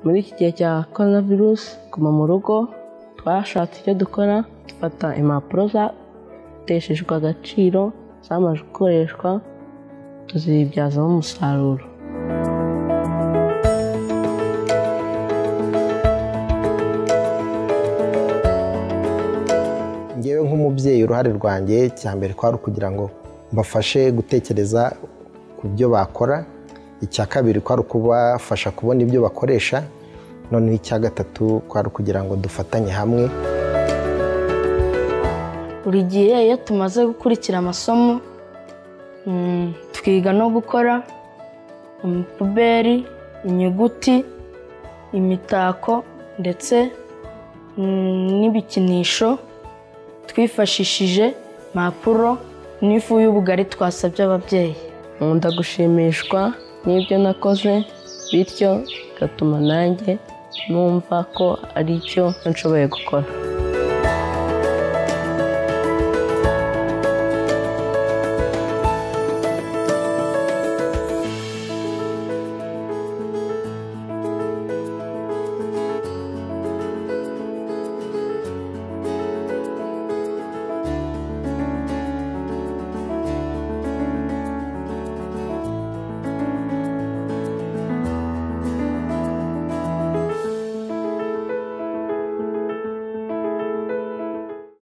muri iki gihe cya korona virusi guma mu rugo twashatse icyo dukora dufata impapuro zateshejwe agaciro zamajwe gukoreshwa tuzibyazamo umusaruro ngewe nk'umubyeyi uruhare rwanjye cya mbere kwari ukugira ngo mbafashe gutekereza ku byo bakora icya kabiri kwari ukubafasha kubona ibyo bakoresha noneho icya gatatu kwari ukugira ngo dufatanye hamwe buri gihe iyo tumaze gukurikira amasomo mm, twiga no gukora amapuberi inyuguti imitako ndetse mm, n'ibikinisho twifashishije impapuro n'ifu y'ubugari twasabye ababyeyi nkunda gushimishwa n'ibyo nakoze bityo bigatuma nanjye numva ko ari icyo nshoboye gukora